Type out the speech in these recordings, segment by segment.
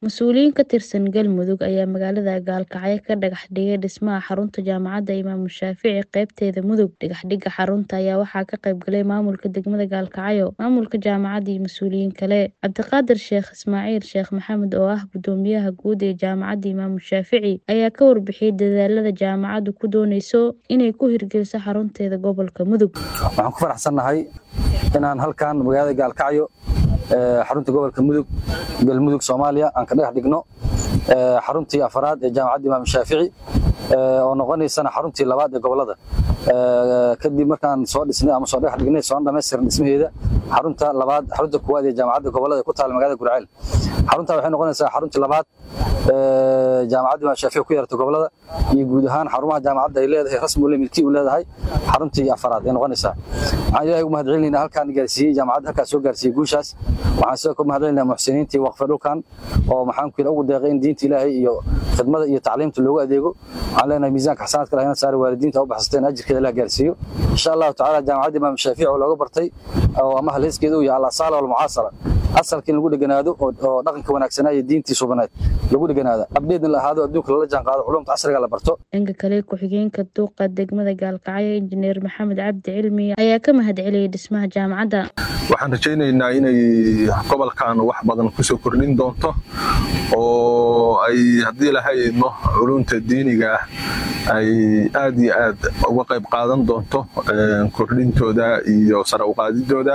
Mas'uuliyiin ka tirsan Galmudug ayaa magaalada Gaalkacyo ka dhagax dhigay dhismaha xarunta Jaamacadda Imaam Shaafici qaybteeda Mudug. Dhagaxidda xarunta ayaa waxaa ka qayb galay maamulka degmada Gaalkacyo, maamulka jaamacadda iyo mas'uuliyiin kale. Cabdiqaadir Sheekh Ismaaciil Sheekh Maxamed oo ah Guddoomiyaha Guud ee Jaamacadda Imaam Shaafici ayaa ka warbixiyay dadaalada jaamacaddu ku dooneyso inay ku hirgeliso xarunteeda gobolka Mudug. Waxaan ku faraxsanahay inaan halkan magaalada Gaalkacyo xarunta gobolka Mudug galmudug Soomaaliya aan ka dhagax dhigno xaruntii afraad ee jaamacadda Imaam Shaafici oo noqonaysana xaruntii labaad ee gobolada kadib markaan soo dhisnay ama soo dhagax dhignay soo dhammaystiran dhismaheeda xarunta labaad xarunta koowaad ee jaamacadda gobolada ku taal magaalada Gurceel xarunta waxay noqonaysaa xaruntii labaad jaamacadda Imaam Shaafici ku yeerta gobolada iyo guud ahaan xarumaha jaamacadda ay leedahay rasmi u milki u leedahay xaruntii afraad ee noqonaysaa waxaan ilaahay ugu mahadcelinaynaa halkaan gaarsiiyey jaamacadda halkaas soo gaarsiiyey guushaas waxaan sidoo kale mahadcelinaynaa muxsiniintii waqfa dhulkan oo maxaan ku ugu deeqay in diinta ilaahay iyo khidmada iyo tacliimta loogu adeego waxaan leenahay miisaanka xasanaadka lahayna saari waalidiinta u baxsateen ajirkeeda la gaarsiiyo insha allahu tacaala jaamacadda imaam shaafici oo looga bartay oo ama halheeskeeda uu yahay al-asaala walmucaasara asalka in lagu dheganaado oo dhaqanka wanaagsanaa iyo diintii subaneed lagu dheganaado abdheedna la ahaado adduunka lala jaan qaado culumta casriga la barto dhanka kale ku-xigeenka duuqa degmada gaalkacyo injineer maxamed cabdi cilmi ayaa ka mahadceliyey dhismaha jaamacadda waxaan rajaynaynaa inay gobolkan wax badan kusoo kordhin doonto oo ay haddii lahaydno culunta diiniga ah ay aad iyo aad uga qayb qaadan doonto kordhintooda iyo sare uqaadidooda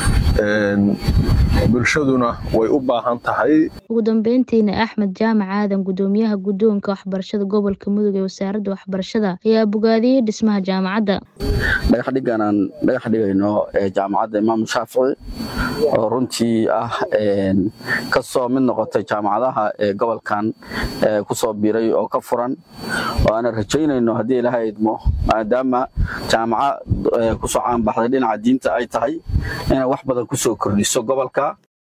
bulshaduna way u baahan tahay ugu dambeyntiina axmed jaamac aadan guddoomiyaha guddoonka waxbarashada gobolka mudug ee wasaaradda waxbarashada ayaa bogaadiyey dhismaha jaamacadda dhagax dhiggan aan dhagax dhigayno jaamacadda imaam shaafici oo runtii ah ka soo mid noqotay jaamacadaha ee gobolkan ku soo biiray oo ka furan oo aanan rajaynayno haddii ilaha idmo maadaama jaamaca kusoo caanbaxday dhinaca diinta ay tahay inay wax badan kusoo kordhiso gobolka